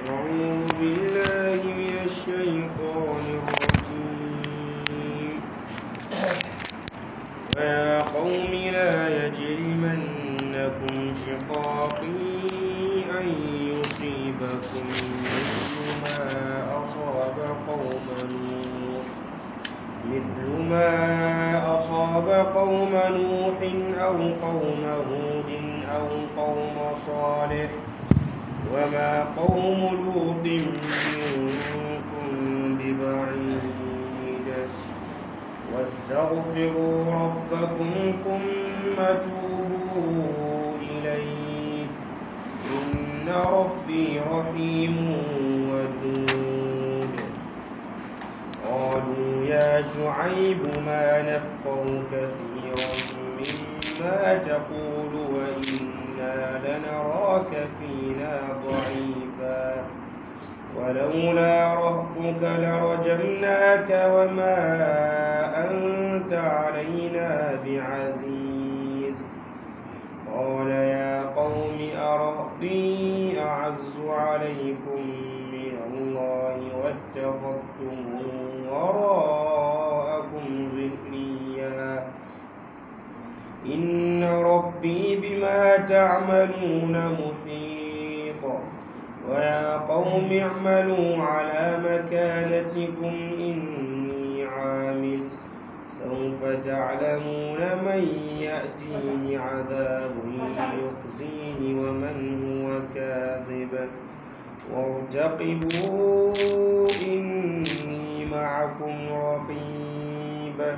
أعوذ بالله من الشيطان الرجيم ويا قوم لا يجرمنكم شقاقي أن يصيبكم مثل ما أصاب قوم نوح مثل ما أصاب قوم نوح أو قوم هود أو قوم صالح وما قوم لوط منكم ببعيد واستغفروا ربكم ثم توبوا إليه إن ربي رحيم ودود قالوا يا شعيب ما نفقه كثيرا مما تقول وإنا لنراك فينا ضعيفا ولولا رهبك لرجمناك وما أنت علينا بعزيز قال يا قوم أرهبي أعز عليكم من الله واتخذتموه وراءكم ظهريا إن ربي بما تعملون محيط ويا قوم اعملوا على مكانتكم إني عامل سوف تعلمون من يأتيه عذاب يخزيه ومن هو كاذب وارتقبوا إني معكم رقيب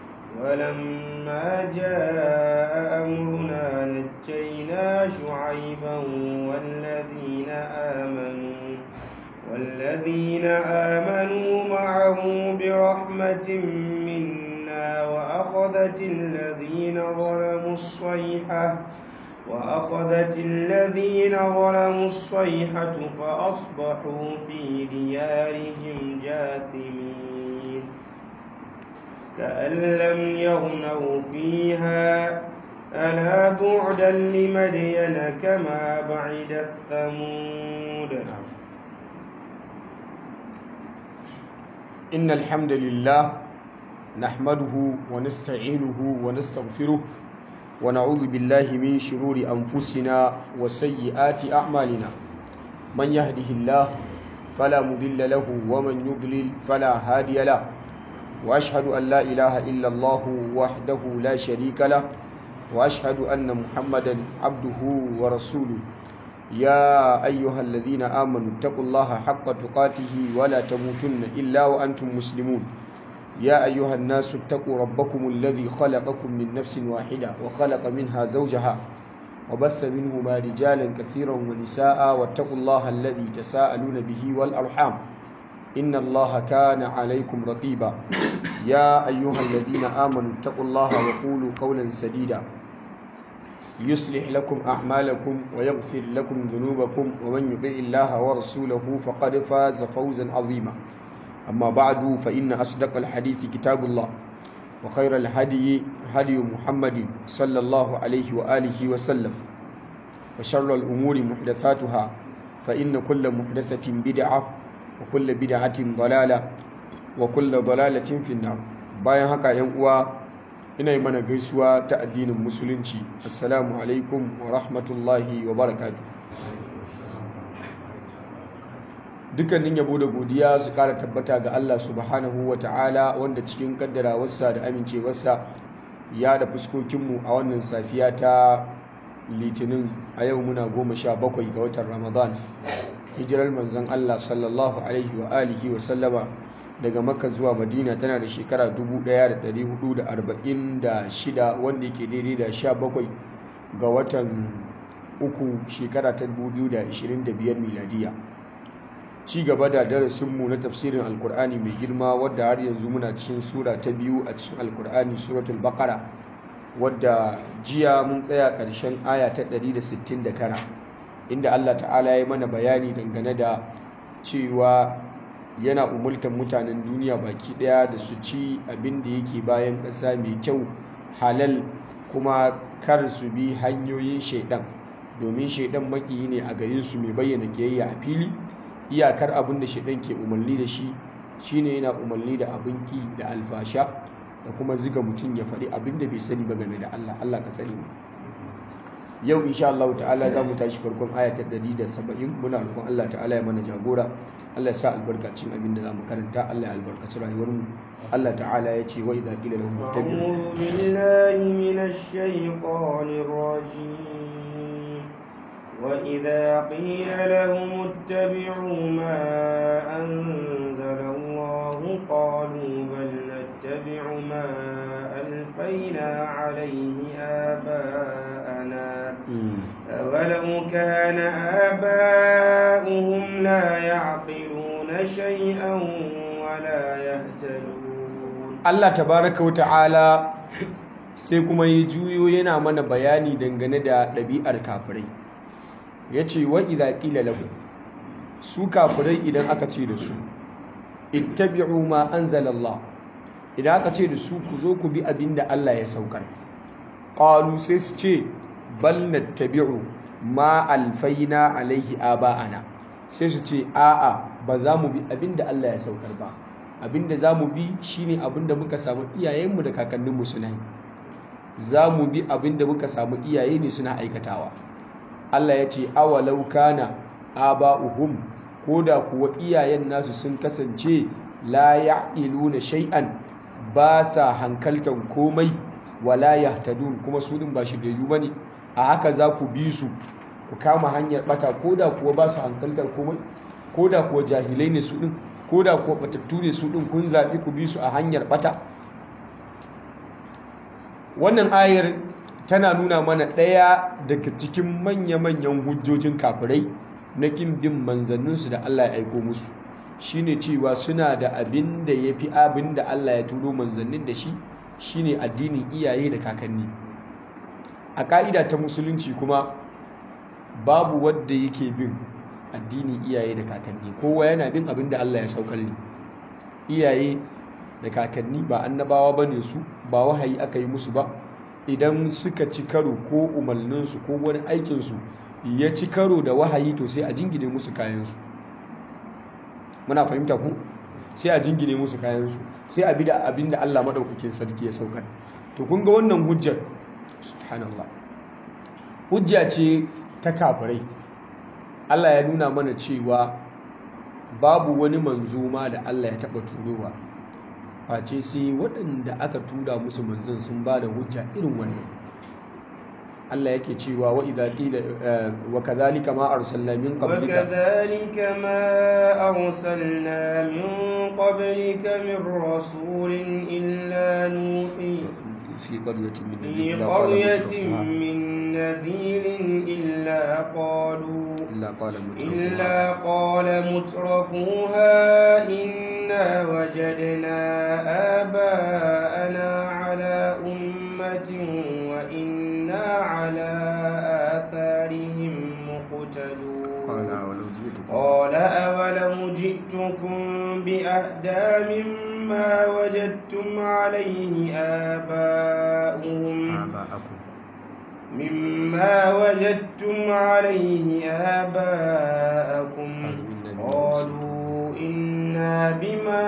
ولما جاء أمرنا نجينا شعيبا والذين آمنوا والذين آمنوا معه برحمة منا وأخذت الذين ظلموا الصيحة وأخذت الذين ظلموا الصيحة فأصبحوا في ديارهم جاثمين كأن لم يغنوا فيها ألا بعدا لمدين كما بعد الثمود إن الحمد لله نحمده ونستعينه ونستغفره ونعوذ بالله من شرور أنفسنا وسيئات أعمالنا من يهده الله فلا مضل له ومن يضلل فلا هادي له وأشهد أن لا إله إلا الله وحده لا شريك له وأشهد أن محمدا عبده ورسوله يا أيها الذين آمنوا اتقوا الله حق تقاته ولا تموتن إلا وأنتم مسلمون يا أيها الناس اتقوا ربكم الذي خلقكم من نفس واحدة وخلق منها زوجها وبث منهما رجالا كثيرا ونساء واتقوا الله الذي تساءلون به والأرحام إن الله كان عليكم رقيبا يا أيها الذين آمنوا اتقوا الله وقولوا قولا سديدا يصلح لكم أعمالكم ويغفر لكم ذنوبكم ومن يطع الله ورسوله فقد فاز فوزا عظيما أما بعد فإن أصدق الحديث كتاب الله وخير الهدي هدي محمد صلى الله عليه وآله وسلم وشر الأمور محدثاتها فإن كل محدثة بدعة وكل بدعة ضلالة وكل ضلالة في النار bayan haka yan uwa ina yi mana gaisuwa ta addinin musulunci assalamu alaikum wa rahmatullahi wa barakatuh dukkanin yabo da godiya su kara tabbata ga Allah subhanahu wa ta'ala wanda cikin kaddarawarsa da amincewarsa ya da fuskokinmu a wannan safiya ta litinin a yau muna goma sha bakwai ga watan ramadan hijirar manzon Allah sallallahu alaihi wa alihi wa sallama daga makka zuwa madina tana da shekara 1446 wanda yake daidai da 17 ga watan uku shekara ta 2025 miladiya ci gaba da darasinmu na tafsirin alkur'ani mai girma wadda har yanzu muna cikin sura ta biyu a cikin alkur'ani suratul baqara wadda jiya mun tsaya ƙarshen aya ta 169 inda Allah ta'ala ya mana bayani dangane da cewa yana umultar mutanen duniya baki daya da su ci abin da yake bayan ƙasa mai kyau halal kuma kar su bi hanyoyin shaidan domin shaidan makiyi ne a garin su mai bayyana kiyayya a fili iyakar abin da shaidan ke umarni da shi shine yana umarni da abin ki da alfasha da kuma ziga mutum ya faɗi abin da bai sani ba game da Allah Allah ka tsare mu yau insha Allah ta'ala za mu tashi farkon aya ta 170 muna roƙon Allah ta'ala ya mana jagora Allah ya sa albarkacin abin da za mu karanta Allah ya albarkaci rayuwar mu Allah ta'ala ya ce wa idza qila lahum ittabi'u أعوذ بالله من الشيطان الرجيم وإذا قيل لهم اتبعوا ما أنزل الله قالوا بل نتبع ما ألفينا عليه آباءنا أولو كان آباؤهم لا يعقلون شيئا ولا يهتدون Allah tabaraka wa ta'ala sai kuma ya juyo yana mana bayani dangane da ɗabi'ar kafirai ya ce wa idha qila lahu su kafirai idan aka ce da su ittabi'u ma anzalallah idan aka ce da su ku zo ku bi abin da Allah ya saukar qalu sai su ce bal nattabi'u ma alfaina alaihi aba'ana sai su ce a'a ba za mu bi abin da Allah ya saukar ba abin da za mu bi shine abin da muka samu iyayenmu da kakanninmu suna yi za mu bi abin da muka samu iyaye ne suna aikatawa Allah ya ce awalau kana aba'uhum ko da kuwa iyayen nasu sun kasance la ya'iluna shay'an ba sa hankaltan komai wala yahtadun kuma su din ba shiryayyu bane a haka za ku bi su ku kama hanyar bata ko da kuwa ba su hankaltar komai ko da kuwa jahilai ne su din ko da kuwa batattu ne su din kun zaɓi ku bi su a hanyar bata wannan ayar tana nuna mana ɗaya daga cikin manya-manyan hujjojin kafirai na ƙin bin manzanninsu da Allah ya aiko musu shine cewa suna da abin da ya fi abin da Allah ya turo manzannin da shi shine addinin iyaye da kakanni a ƙa'ida ta musulunci kuma babu wadda yake bin addinin iyaye da kakanni kowa yana bin abin da Allah ya saukar ne iyaye da kakanni ba annabawa ba ne su ba wahayi aka yi musu ba idan suka ci karo ko umarninsu ko wani aikinsu ya ci karo da wahayi to sai a jingine musu kayansu muna fahimta ku sai a jingine musu kayansu sai a bi da abin da Allah maɗaukakin sarki ya saukar to kun ga wannan hujjar subhanallah hujja ce ta kafirai Allah ya nuna mana cewa babu wani manzo ma da Allah ya taɓa turowa face sai waɗanda aka tura musu manzon sun ba da hujja irin wannan Allah yake cewa wa idza qila wa kadhalika ma arsalna min qablika وكذلك ما أرسلنا من قبلك من رسول إلا نوحي في قرية من في نذير إلا قال قرية مترفوها من نذير إلا قالوا إلا قال مترفوها إلا قال مترفوها إنا وجدنا آباءنا على أمة وإنا على آثارهم مقتدون قال ولو جئتكم قال أولو جئتكم بأهدى مما وجدتم عليه آباءهم آباءكم مما وجدتم عليه آباءكم قالوا إنا بما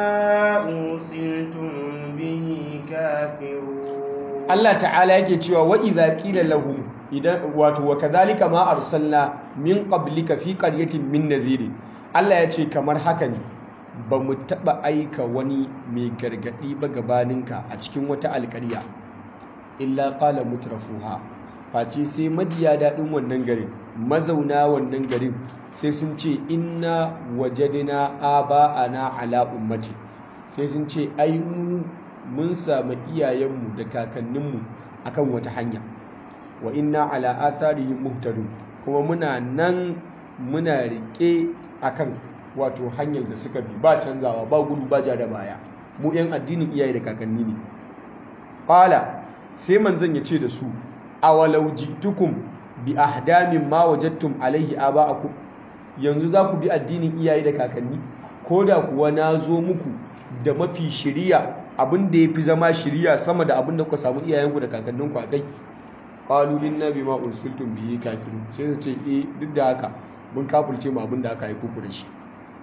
أرسلتم به كافرون Allah ta'ala yake cewa wa idza qila lahum idan wato wa kadhalika ma arsalna min qablika fi qaryatin min nadhir Allah ya ce kamar haka ne ba mu taba aika wani mai gargadi ba gabaninka a cikin wata alƙarya illa qala mutrafuha face sai majiya daɗin wannan garin mazauna wannan garin sai sun ce inna wajadina aba'ana ala ummati sai sun ce ai mu mun samu iyayenmu da kakanninmu akan wata hanya wa inna ala atharihim muhtadun kuma muna nan muna rike akan wato hanyar da suka bi ba canzawa ba gudu ba ja da baya mu yan addinin iyaye da kakanni ne qala sai manzon ya ce da su awalau jitukum bi ahdamin ma wajadtum alaihi aba'akum yanzu za ku bi addinin iyaye da kakanni ko da kuwa na zo muku da mafi shiriya abin da ya fi zama shiriya sama da abin da kuka samu iyayenku da kakanninku a kai qalu inna bima ursiltum bihi kafirun sai su ce eh duk da haka mun kafirce mu abin da aka haifu ku da shi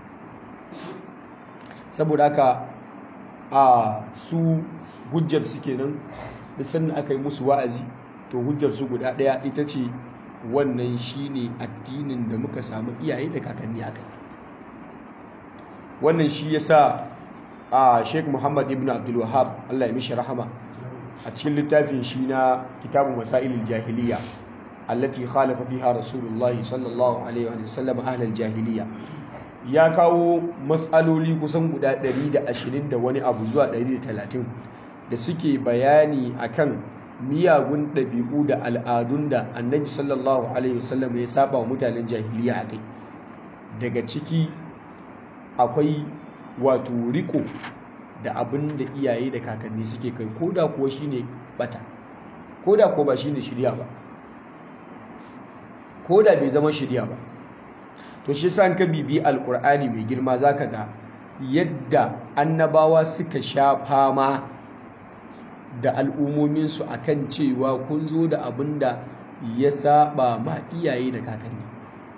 saboda haka a su hujjar su kenan da sannan aka yi musu wa'azi to hujjar su guda ɗaya ita ce wannan shine addinin da muka samu iyaye da kakanni aka yi wannan shi yasa a Sheikh Muhammad ibn Abdul Wahhab Allah ya mishi rahama a cikin littafin shi na kitabu masailul jahiliya allati khalafa fiha rasulullahi sallallahu alaihi wa sallam ahlal jahiliya ya kawo matsaloli kusan guda 120 da wani abu zuwa 130 da suke bayani akan miyagun ɗabi'u da al'adun da annabi sallallahu alaihi wasallam ya saba wa mutanen jahiliya a kai daga ciki akwai wato riko da abin da iyaye da kakanni suke kai ko da kuwa shine bata ko da kuwa ba shine shirya ba ko da bai zama shirya ba to shi sa ka bibi alkur'ani mai girma zaka ga yadda annabawa suka sha fama da al'ummominsu akan cewa kun zo da abin da ya saba ma iyaye da kakanni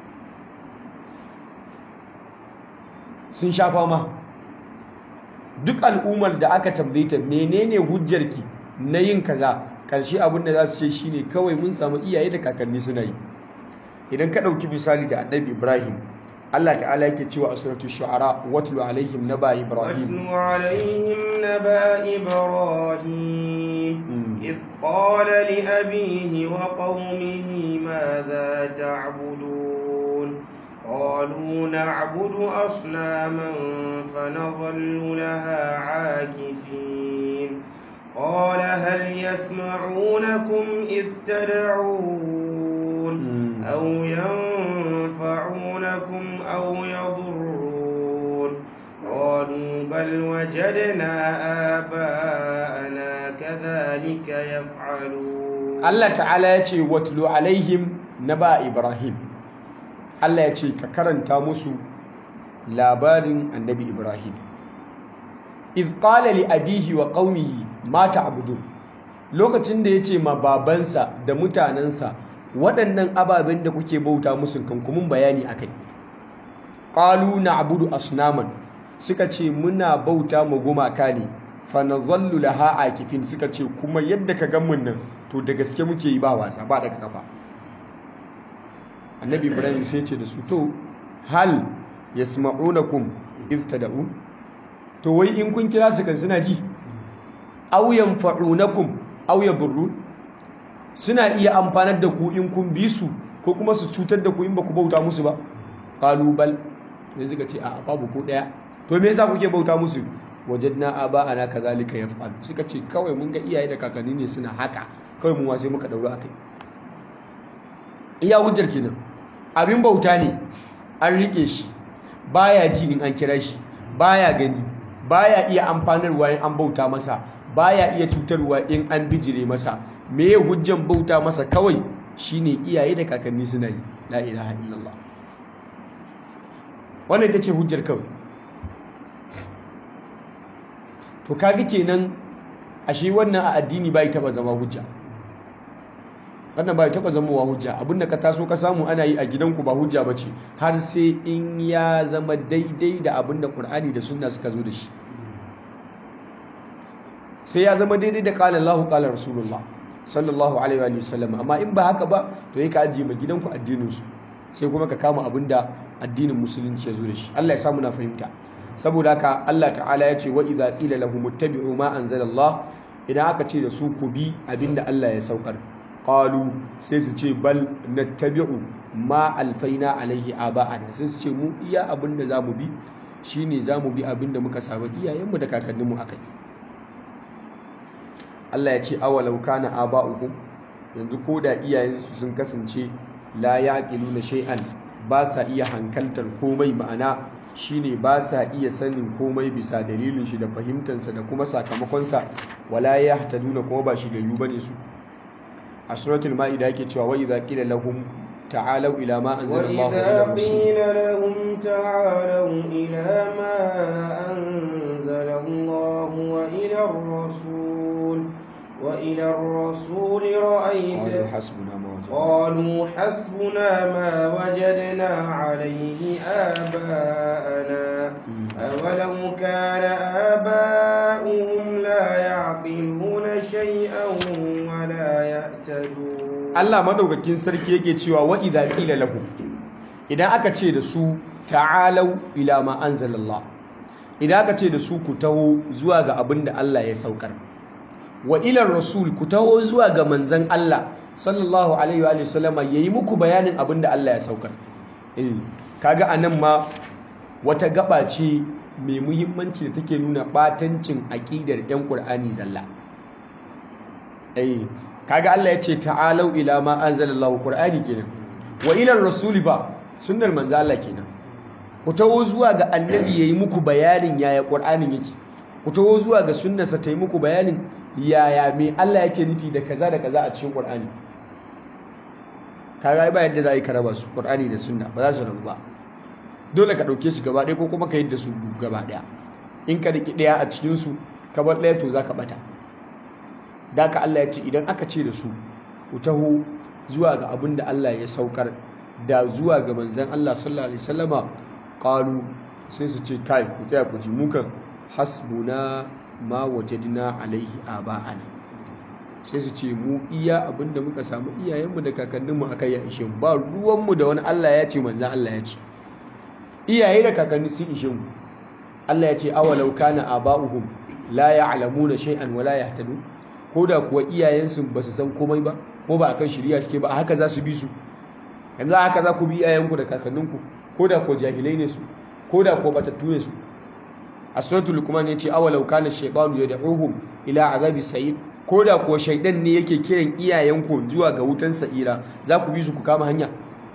sun sha fama duk al'ummar da aka tambaye ta menene hujjarki na yin kaza karshe abin da za su ce shine kawai mun samu iyaye da kakanni suna yi idan ka ɗauki misali da annabi ibrahim Allah ta'ala yake cewa a suratul shu'ara watlu alaihim naba ibrahim watlu alaihim naba ibrahim id qala li abihi wa qaumihi madha ta'budun قالوا نعبد أصناما فنظل لها عاكفين قال هل يسمعونكم إذ تدعون أو ينفعونكم أو يضرون قالوا بل وجدنا آباءنا كذلك يفعلون الله تعالى يتي واتلو عليهم نبا إبراهيم Allah ya ce ka karanta musu labarin annabi Ibrahim. Iz qala li abihi wa qaumihi ma ta'budun lokacin da yace ma babansa da mutanansa waɗannan ababen da kuke bauta musu kan kuma bayani akai. Qalu na'budu asnaman suka ce muna bauta ma gumaka ne fa nazallu laha akifin suka ce kuma yadda ka gan mun nan to da gaske muke yi ba wasa ba daga kafa. annabi ibrahim sai ce da su to hal yasma'unakum iz tad'un to wai in kun kira su kan suna ji aw yanfa'unakum aw yadurrun suna iya amfanar da ku in kun bi su ko kuma su cutar da ku in ba ku bauta musu ba qalu bal sai suka ce a babu ko daya to me yasa kuke bauta musu wajadna aba'ana kazalika yaf'al suka ce kawai mun ga iyaye da kakanni ne suna haka kawai mu sai muka daura akai iya hujjar kenan abin bauta ne an rike shi baya ji in an kira shi baya gani baya iya amfanarwa in an bauta masa baya iya cutarwa in an bijire masa me ya hujjan bauta masa kawai shine iyaye da kakanni suna yi la ilaha illallah wannan ita ce hujjar kawai to kaga kenan ashe wannan a addini bai taba zama hujja wannan ba taba zamowa hujja abinda ka taso ka samu ana yi a gidanku ba hujja ba ce har sai in ya zama daidai da abinda Qur'ani da sunna suka zo da shi sai ya zama daidai da qala Allahu qala Rasulullah sallallahu alaihi wa sallam amma in ba haka ba to yi ka ajiye ma gidanku addinin su sai kuma ka kama abinda addinin musulunci ya zo da shi Allah ya samu na fahimta saboda haka Allah ta'ala ya ce wa idza qila lahum ittabi'u ma anzalallah idan aka ce da su ku bi abinda Allah ya saukar qalu sai su ce bal nattabi'u ma alfaina alaihi aba'ana sai su ce mu iya abinda zamu bi shine zamu bi abinda muka samu iyayenmu da kakanninmu akai Allah ya ce awalau kana aba'uhum yanzu ko da iyayensu sun kasance la yaqiluna shay'an ba sa iya hankaltar komai ma'ana shine ba sa iya sanin komai bisa dalilin shi da fahimtansa da kuma sakamakonsa wala yahtaduna kuma ba shi da yu bane su a suratul ma'ida yake cewa wa idza qila lahum ta'alu ila ma anzala Allah وإذا قيل لهم تعالوا إلى ما أنزل الله وإلى الرسول وإلى الرسول رأيت قالوا حسبنا ما قالوا حسبنا ما وجدنا عليه آباءنا أولو كان آباؤهم لا يعقلون شيئا ولا يهتدون Allah madaukakin sarki yake cewa wa idza qila lahum idan aka ce da su ta'alau ila ma anzalallah idan aka ce da su ku taho zuwa ga abin da Allah ya saukar wa ila rasul ku taho zuwa ga manzon Allah sallallahu alaihi wa sallama yayi muku bayanin abin da Allah ya saukar eh kaga anan ma wata gaba ce mai muhimmanci da take nuna batancin aqidar yan Qur'ani zalla eh kaga Allah ya ce ta'alau ila ma anzalallahu Qur'ani kenan wa ila rasuli ba sunnar manzo Allah kenan ku taho zuwa ga annabi yayi muku bayanin yaya Qur'anin yake ku taho zuwa ga sunnarsa ta yi muku bayanin yaya me Allah yake nufi da kaza da kaza a cikin Qur'ani kaga ba yadda za a yi karaba su Qur'ani da sunna ba za su rabu ba dole ka dauke su gaba ɗaya ko kuma ka yi da su gaba ɗaya in ka riki ɗaya a cikin su ka bar ɗaya to zaka bata da ka Allah ya ce idan aka ce da su ku taho zuwa ga abin da Allah ya saukar da zuwa ga manzon Allah sallallahu alaihi wasallama qalu sai su ce kai ku tsaya ku ji mu kan hasbuna ma wajadna alaihi aba'ana sai su ce mu iya abinda muka samu iyayenmu da kakanninmu akai ya ishe mu ba ruwanmu da wani Allah ya ce manzon Allah ya ce iyaye da kakanni sun ishe mu Allah ya ce awalau kana aba'uhum la ya'lamuna shay'an wala yahtadun ko da kuwa iyayensu ba su san komai ba ko ba akan shari'a suke ba haka za su bi su yanzu haka za ku bi iyayenku da kakanninku ko da kuwa jahilai ne su ko da kuwa batattu ne su a suratul luqman yace awalau kana shaytanu yad'uhum ila azabi sa'id ko da kuwa shaydan ne yake kiran iyayenku zuwa ga wutan sa'ira za ku bi su ku kama hanya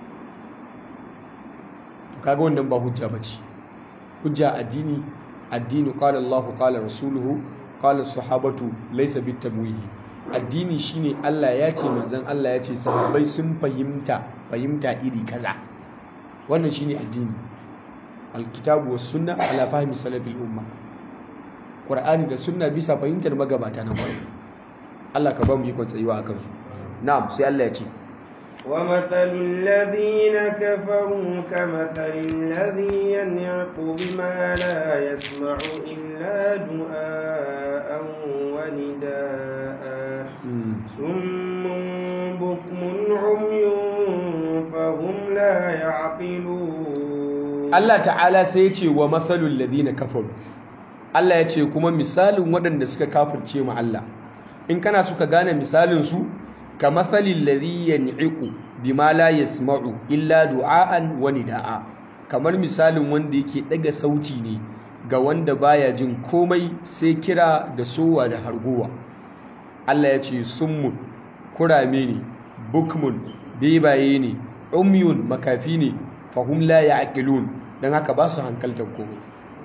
kaga wannan ba hujja bace hujja addini addini qala Allahu qala rasuluhu qala sahabatu laysa bitamwihi addini shine Allah ya ce manzon Allah ya ce sahabbai sun fahimta fahimta iri kaza wannan shine addini alkitabu was sunna ala fahmi salafil umma qur'ani da sunna bisa fahimtar magabata na farko Allah ka ba mu ikon tsayuwa akan su na'am sai Allah ya ce ومثل الذين كفروا كمثل الذي ينعق بما لا يسمع إلا دعاء ونداء صم بكم عمي فهم لا يعقلون Allah ta'ala sai ya ce wa matsalul ladina kafaru Allah ya ce kuma misalin waɗanda suka kafirce ma Allah in kana suka gane misalin su ka matsalin ladhi yan'iqu bima la yasma'u illa du'aan wa nida'a kamar misalin wanda yake daga sauti ne ga wanda baya jin komai sai kira da sowa da hargowa Allah ya ce summun kurame ne bukmun bebaye ne umyun makafi ne fahum la ya'qilun dan haka ba su hankaltar komai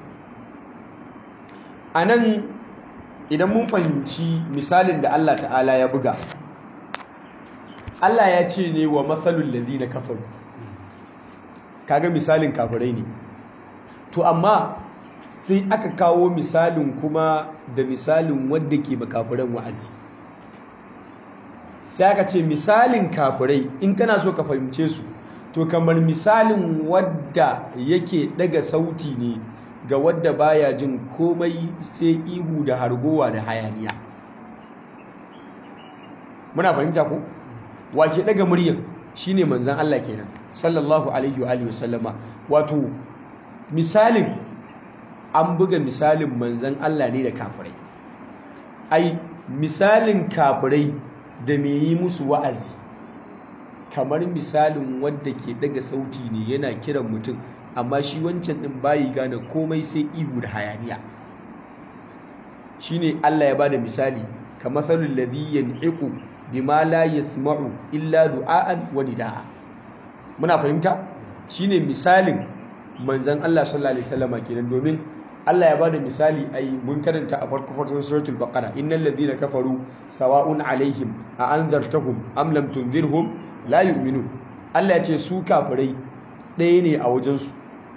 anan idan mun fahimci misalin da Allah ta'ala ya buga Allah ya ce ne wa matsalul ladina kafaru kaga misalin kafirai ne to amma sai aka kawo misalin kuma da misalin wadda ke makafiran wa'azi sai aka ce misalin kafirai in kana so ka fahimce su to kamar misalin wadda yake daga sauti ne ga wadda baya jin komai sai ihu da hargowa da hayaniya muna fahimta ko wake daga muryar shine manzon Allah kenan sallallahu alaihi wa alihi wasallama wato misalin an buga misalin manzon Allah ne da kafirai ai misalin kafirai da me yi musu wa'azi kamar misalin wadda ke daga sauti ne yana kiran mutum amma shi wancan din bayi gane komai sai ihu da hayaniya shine Allah ya bada misali kamar salul ladhi yan'iqu bima la yasma'u illa du'aan wa nidaa muna fahimta shine misalin manzon Allah sallallahu alaihi wasallam kenan domin Allah ya bada misali ai mun karanta a farko farkon suratul baqara innal ladhina kafaru sawa'un alaihim a anzartahum am lam tunzirhum la yu'minun Allah ya ce su kafirai ɗaya ne a wajensu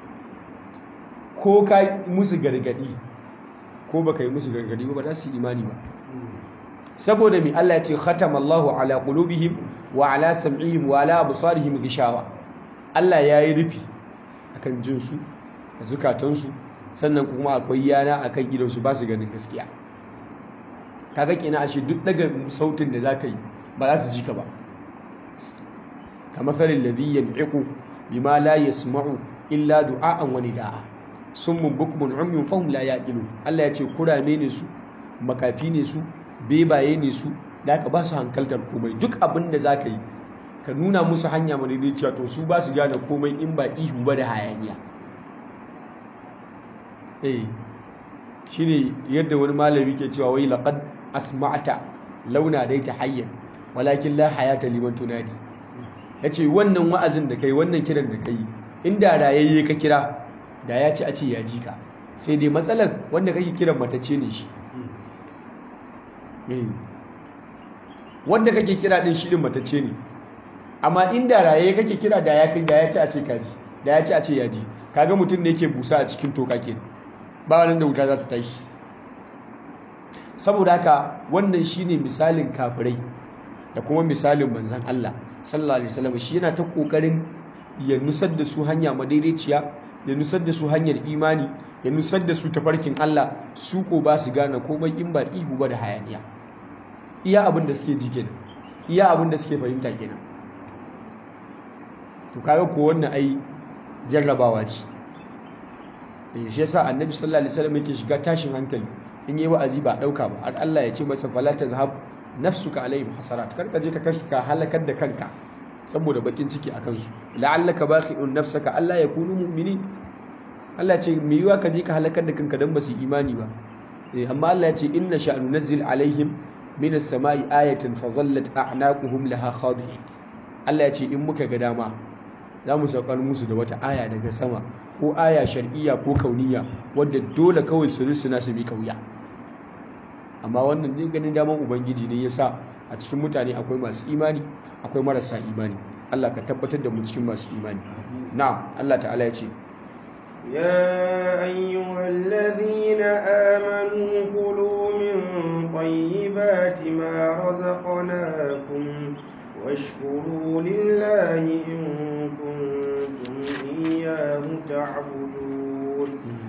ko ka musu gargadi ko baka yi musu gargadi ba ba za su yi imani ba saboda mai Allah ya ce khatamallahu ala qulubihim wa ala sam'ihim wa ala absarihim gishawa Allah ya yi rufi akan jinsu da zukatansu sannan kuma akwai yana akan idonsu ba su ganin gaskiya kaga kenan ashe duk daga sautin da zaka yi ba za su ji ka ba kamar tsarin ladhi yan'iqu bima la yasma'u illa du'a'an wa nida'a summun bukmun umyun fahum la yaqilun Allah ya ce kurame ne su makafi ne su bebaye ne su da aka ba su hankaltar komai duk abin da zaka yi ka nuna musu hanya madaidaiciya to su ba su gane komai in ba ihu ba da hayaniya eh shine yadda wani malami ke cewa wai laqad asma'ata launa dai ta hayyan walakin la hayata liman tunadi yace wannan wa'azin da kai wannan kiran da kai inda rayayye ka kira da ya ci a ce ya ji ka sai dai matsalar wanda kake kiran matacce ne shi wanda kake kira din shi din matacce ne amma inda raye kake kira da ya kai da ya ci a ce ka ji da ya ci a ce ya ji kaga mutum ne yake busa a cikin toka ke ba wani da wuta za ta tashi saboda haka wannan shine misalin kafirai da kuma misalin manzan Allah sallallahu alaihi wasallam shi yana ta kokarin ya nusar da su hanya madaidaiciya ya nusar da su hanyar imani ya nusar da su tafarkin Allah su ko ba su gane komai in ba ihu ba da hayaniya iya abin da suke ji kenan iya abin da suke fahimta kenan to kaga ko wannan ai jarrabawa ce eh shi yasa annabi sallallahu alaihi wasallam yake shiga tashin hankali in yi wa'azi ba dauka ba har Allah ya ce masa fala tazhab nafsuka alaihim hasarat karka je ka kashi ka halakar da kanka saboda bakin ciki akan su la'allaka baqi'un nafsaka Allah ya kunu mu'minin Allah ce me yiwa ka je ka halakar da kanka dan ba su imani ba eh amma Allah ya ce inna sha'nu nazzil alaihim min as-sama'i ayatan fa dhallat a'naquhum laha khadi'in Allah ya ce in muka ga dama za mu saukar musu da wata aya daga sama ko aya shar'iyya ko kauniya wadda dole kawai su risuna su bi kauya amma wannan ne ganin daman ubangiji ne yasa a cikin mutane akwai masu imani akwai marasa imani Allah ka tabbatar da mu cikin masu imani na'am Allah ta'ala ya ce يا أيها الذين آمنوا كلوا من طيبات ما رزقناكم واشكروا لله إن كنتم إياه تعبدون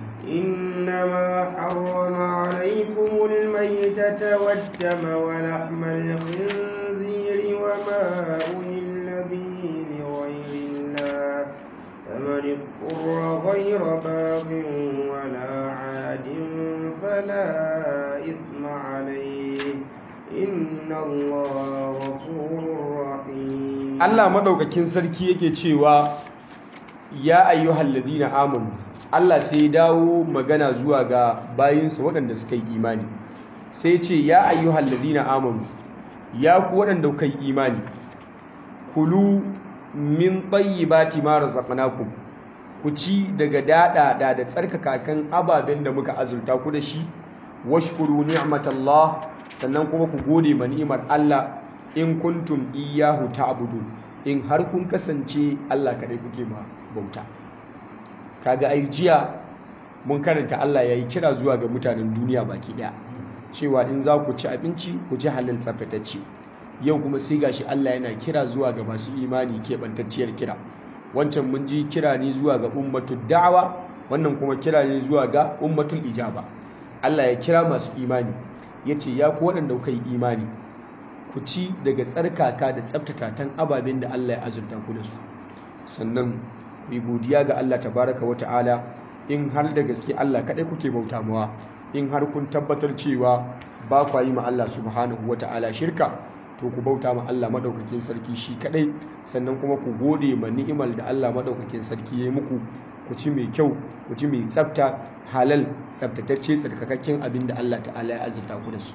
إنما حرم عليكم الميتة والدم ولحم الخنزير وما أهل به لغير الله فمن اضطر غير باغ ولا عاد فلا إثم عليه إن الله غفور رحيم Allah madaukakin sarki yake cewa ya ayyuhal ladina amanu Allah sai dawo magana zuwa ga bayinsa waɗanda suka yi imani sai ce ya ayyuhal ladina amanu ya ku waɗanda kuka yi imani kulu min tayyibati ma razaqnakum ku ci daga daɗaɗa da tsarkakakan ababen da muka azurta ku da shi washkuru ni'matallah sannan kuma ku gode ma ni'imar Allah in kuntum iyyahu ta'budu in har kun kasance Allah kadai kuke ma bauta kaga ai jiya mun karanta Allah yayi kira zuwa ga mutanen duniya baki daya cewa in za ku ci abinci ku ci halal tsaftatacce yau kuma sai gashi Allah yana kira zuwa ga masu imani keɓantacciyar kira wancan mun ji kira ne zuwa ga ummatul da'awa wannan kuma kira ne zuwa ga ummatul ijaba Allah ya kira masu imani ya ce ya ku waɗanda kuka yi imani ku ci daga tsarkaka da tsaftatatan ababen da Allah ya azurta ku da su sannan ku yi godiya ga Allah tabaraka wa ta'ala in har da gaske Allah kaɗai kuke bauta mawa in har kun tabbatar cewa ba kwa yi ma Allah subhanahu wa ta'ala shirka to ku bauta ma Allah madaukakin sarki shi kaɗai sannan kuma ku gode ma ni'imar da Allah madaukakin sarki ya yi muku ku ci mai kyau ku ci mai tsafta halal tsaftatacce tsarkakakken abin da Allah ta'ala ya azurta ku da su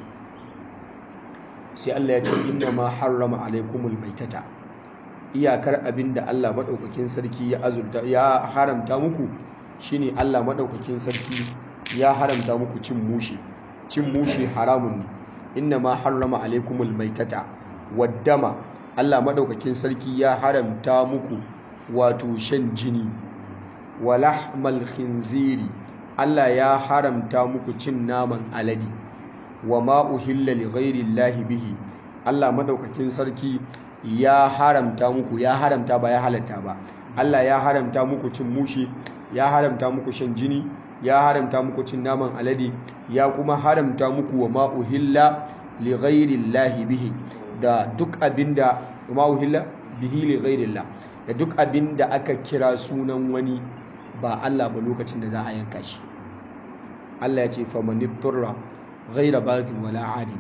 sai Allah ya ce inna ma harrama alaikumul maitata iyakar abin da Allah madaukakin sarki ya azurta ya haramta muku shine Allah madaukakin sarki ya haramta muku cin mushi cin mushi haramun ne inna ma harrama alaikumul maitata waddama Allah madaukakin sarki ya haramta muku wato shan jini wa lahmal khinziri Allah ya haramta muku cin naman alade wa ma uhilla li ghairi llahi bihi Allah madaukakin sarki ya haramta muku ya haramta ba ya halatta ba Allah ya haramta muku cin mushe ya haramta muku shan jini ya haramta muku cin naman alade ya kuma haramta muku wa ma'uhilla li ghairillahi bihi da duk abinda ma'uhilla bihi li ghairillah da duk abinda aka kira sunan wani ba Allah ba lokacin da za a yanka shi Allah ya ce famanitturra ghaira baghin wala adi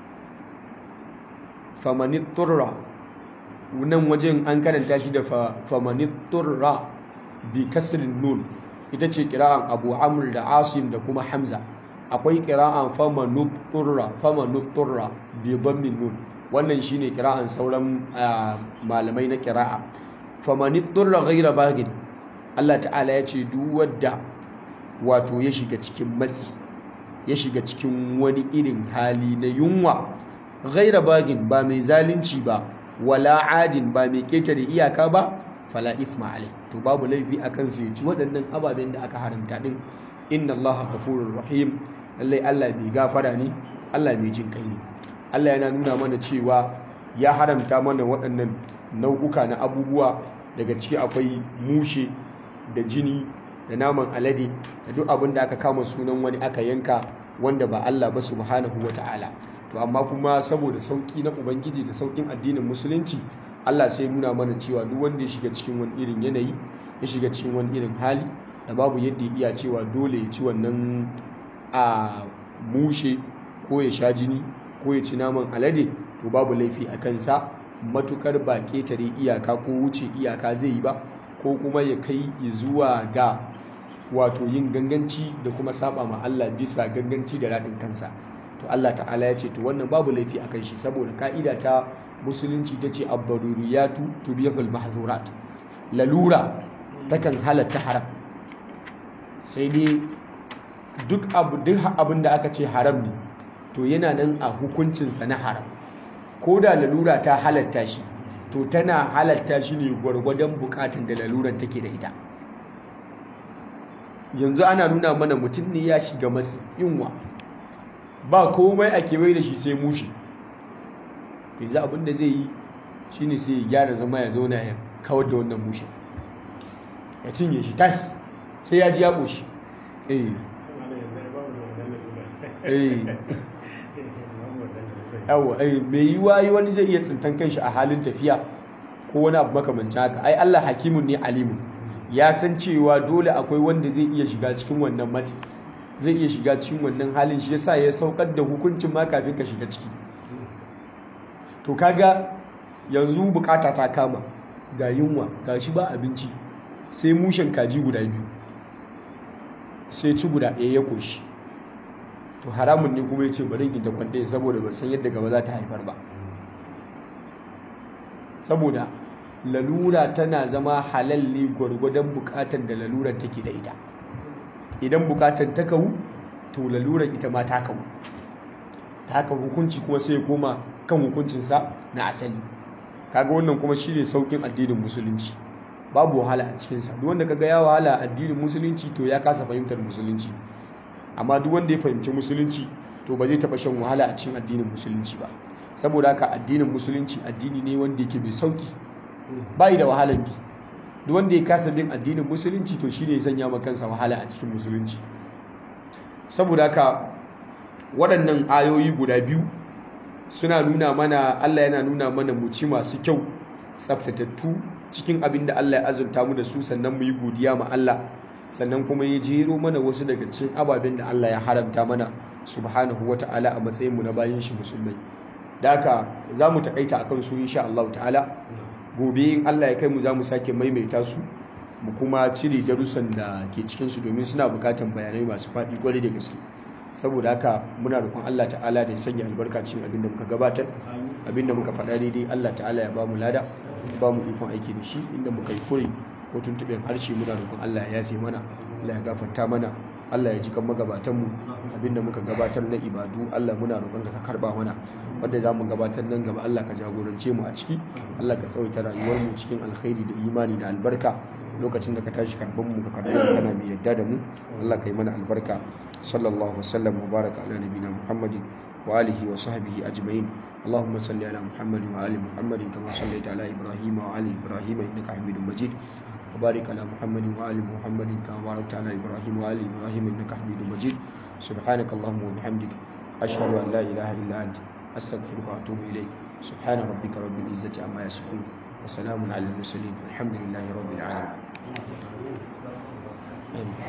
famanitturra nan wajen an karanta shi da famanitturra bi kasrin nun ita ce kira'an Abu Amr da Asim da kuma Hamza akwai kira'an famanitturra famanitturra bi dhammin nun wannan shine kira'an sauran malamai na kira'a famanitturra ghaira baghin Allah ta'ala ya ce duk wadda wato ya shiga cikin matsi ya shiga cikin wani irin hali na yunwa ghaira bagin ba mai zalunci ba wala adin ba mai ketare iyaka ba fala ithma alai to babu laifi akan su ci waɗannan ababen da aka haramta din inna allaha ghafurur rahim lallai Allah mai gafara ne Allah mai jin kai ne Allah yana nuna mana cewa ya haramta mana waɗannan nau'uka na abubuwa daga ciki akwai mushe da jini da naman alade da duk abin da aka kama sunan wani aka yanka wanda ba Allah ba subhanahu wata'ala to amma kuma saboda sauki na ubangiji da saukin addinin musulunci Allah sai nuna mana cewa duk wanda ya shiga cikin wani irin yanayi ya shiga cikin wani irin hali da babu yadda ya iya cewa dole ya ci wannan a mushe ko ya sha jini ko ya ci naman alade to babu laifi a kansa matukar ba ketare iyaka ko wuce iyaka zai yi ba ko kuma ya kai zuwa ga wato yin ganganci da kuma saba ma Allah bisa ganganci da raɗin kansa to Allah ta'ala ya ce to wannan babu laifi a kan shi saboda ka'ida ta musulunci ta ce abdaruriyatu tubihul mahzurat lalura takan halatta haram sai dai duk abu duk abin da aka ce haram ne to yana nan a hukuncinsa na haram ko da lalura ta halatta shi to tana halatta shi ne gwargwadon bukatun da laluran take da ita yanzu ana nuna mana mutum ne ya shiga masu yunwa ba komai a kewaye da shi sai mushi yanzu abin da zai yi shi ne sai ya gyara zama ya zauna ya kawar da wannan mushi ya cinye shi tas sai ya ji ya ƙoshi eh eh yawa ai mai yiwa yi wani zai iya tsintan kanshi a halin tafiya ko wani abu makamancin haka ai Allah hakimun ne alimun ya san cewa dole akwai wanda zai iya shiga cikin wannan matsi zai iya shiga cikin wannan halin shi yasa ya saukar da hukuncin ma kafin ka shiga ciki to kaga yanzu bukata ta kama ga yunwa ga shi ba abinci sai mushen kaji guda biyu sai ci guda ɗaya ya koshi to haramun ne kuma ya ce bari in ta kwande saboda ba san yadda gaba za ta haifar ba saboda lalura tana zama halal ne gwargwadon bukatar da lalurar take da ita idan bukatar ta kawu to lalurar ita ma ta kawu ta haka hukunci kuma sai ya koma kan hukuncinsa na asali kaga wannan kuma shine saukin addinin musulunci babu wahala a cikinsa duk wanda kaga ya wahala a addinin musulunci to ya kasa fahimtar musulunci amma duk wanda ya fahimci musulunci to ba zai taɓa shan wahala a cikin addinin musulunci ba saboda haka addinin musulunci addini ne wanda yake mai sauki bai da wahalar bi duk wanda ya kasa bin addinin musulunci to shine ya sanya maka kansa wahala a cikin musulunci saboda haka waɗannan ayoyi guda biyu suna nuna mana Allah yana nuna mana mu ci masu kyau tsaftatattu cikin abin da Allah ya azurta mu da su sannan mu yi godiya ma Allah sannan kuma ya jero mana wasu daga cikin ababen da Allah ya haramta mana subhanahu wata'ala a matsayin mu na bayin shi musulmai da haka za mu takaita akan su insha Allah ta'ala gobe in Allah ya kai mu za mu sake maimaita su mu kuma cire darussan da ke cikin su domin suna bukatan bayanai masu faɗi kwarai da gaske saboda haka muna roƙon Allah ta'ala da ya sanya albarka cikin abin da muka gabatar abin da muka faɗa daidai Allah ta'ala ya ba mu lada ba mu ikon aiki da shi inda muka yi kure ko tuntuɓen harshe muna roƙon Allah ya yafe mana Allah ya gafarta mana Allah ya ji kan magabatan mu abin da muka gabatar na ibadu Allah muna roƙon ka karba mana wanda za mu gabatar nan gaba Allah ka jagorance mu a ciki Allah ka tsawaita rayuwar mu cikin alkhairi da imani da albarka lokacin da ka tashi karban mu ka karbe mu kana mai yarda da mu Allah ka yi mana albarka sallallahu wasallam wa baraka ala nabiyina muhammadin wa alihi wa sahbihi ajma'in اللهم صل على محمد وآل محمد كما صليت على إبراهيم وآل إبراهيم إنك حميد مجيد وبارك على محمد وآل محمد كما باركت على إبراهيم وآل إبراهيم إنك حميد مجيد سبحانك اللهم وبحمدك أشهد أن لا إله إلا أنت أستغفرك وأتوب إليك سبحان ربك رب العزة عما يصفون وسلام على المرسلين والحمد لله رب العالمين آمين